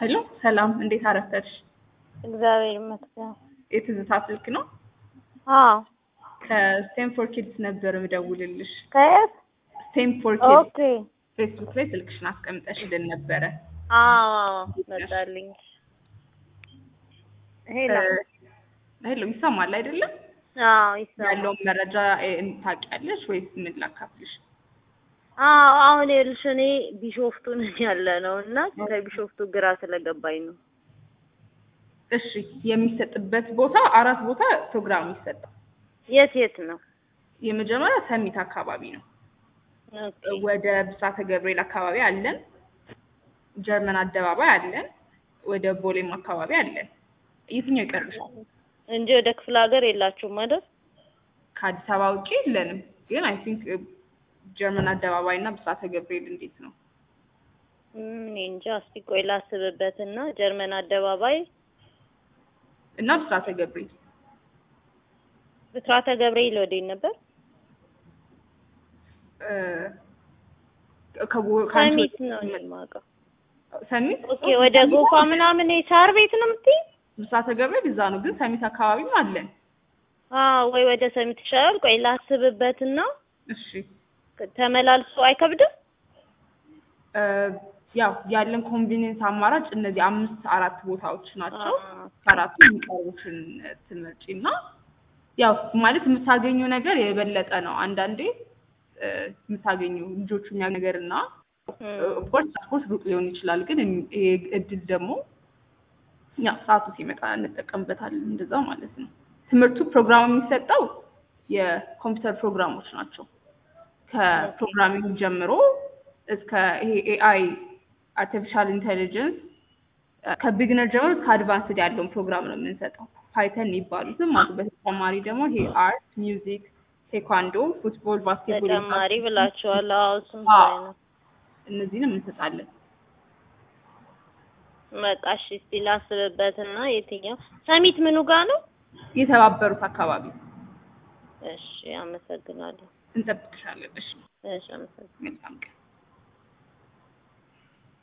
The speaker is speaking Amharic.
ሄሎ ሰላም፣ እንዴት አረፈድሽ? እግዚአብሔር ይመስገን። የትዝታ ስልክ ነው። አዎ ከስቴንፎርድ ኪድስ ነበር ምደውልልሽ። ከየት? ስቴንፎርድ ኪድስ ኦኬ። ፌስቡክ ላይ ስልክሽን አስቀምጠሽልን ነበረ። አዎ መጣልኝ። ሄሎ ሄሎ ይሰማል አይደለም? አዎ ይሰማል። ያለውን መረጃ እ፣ ታውቂያለሽ ወይስ ምን ላካፍልሽ? አዎ አሁን ይኸውልሽ እኔ ቢሾፍቱ ነኝ ያለ ነው እና ከቢሾፍቱ ግራ ስለገባኝ ነው። እሺ የሚሰጥበት ቦታ አራት ቦታ ፕሮግራም ይሰጣል። የት የት ነው? የመጀመሪያ ሰሚት አካባቢ ነው። ኦኬ ወደ ብስራተ ገብርኤል አካባቢ አለን። ጀርመን አደባባይ አለን። ወደ ቦሌም አካባቢ አለን። የትኛው ይቀርብሻል? እንጂ ወደ ክፍለ ሀገር የላችሁም አይደል? ከአዲስ አበባ ውጪ የለንም። ግን አይ ቲንክ ጀርመን አደባባይ እና ብስራተ ገብርኤል እንዴት ነው? እም፣ እኔ እንጃ። እስቲ ቆይ ላስብበትና ጀርመን አደባባይ እና ብስራተ ገብርኤል ብስራተ ገብርኤል ወዴት ነበር? እ፣ ከቦ- ከአንቺ ሰሚት ወደ- ነው እኔ የማውቀው። ሰሚት ኦኬ ወደ ጎፋ ምናምን የሳር ቤት ነው የምትይኝ? ብስራተ ገብርኤል እዛ ነው። ግን ሰሚት አካባቢም አለን። አዎ ወይ ወደ ሰሚት ይሻላል። ቆይ ላስብበትና እሺ ተመላልሶ አይከብድም? እ፣ ያው ያለን ኮንቪኒየንስ አማራጭ እነዚህ አምስት አራት ቦታዎች ናቸው። አዎ። ከአራቱ የሚቀርቡትን ትመርጪ እና ያው ማለት የምታገኘው ነገር የበለጠ ነው። አንዳንዴ እ፣ የምታገኘው ልጆቹ የሚያ ነገር እና እም፣ ኦፍኮርስ ኦፍኮርስ ሩቅ ሊሆን ይችላል። ግን ይሄ እድል ደግሞ ያው ሰዓቱ ሲመጣ እንጠቀምበታለን። እንደዛ ማለት ነው። ትምህርቱ ፕሮግራም የሚሰጠው የኮምፒውተር ፕሮግራሞች ናቸው። ከፕሮግራሚንግ ጀምሮ እስከ ይሄ ኤአይ አርቲፊሻል ኢንቴሊጀንስ ከቢግነር ጀምሮ እስከ አድቫንስድ ያለውን ፕሮግራም ነው የምንሰጠው። ፓይተን የሚባሉትም አሉ። በተጨማሪ ደግሞ ይሄ አርት፣ ሚውዚክ፣ ቴኳንዶ፣ ፉትቦል፣ ባስኬትቦል ተጨማሪ ብላችኋል። አዎ እሱም አዎ። ሳይ ነው። እነዚህንም እንሰጣለን። በቃ እሺ፣ እስቲ ላስብበትና የትኛው ሰሚት ምኑ ጋር ነው? የተባበሩት አካባቢ እሺ፣ አመሰግናለሁ። እንጠብቅሻለን። እሺ እሺ፣ አመሰግናለሁ። መልካም ቀን።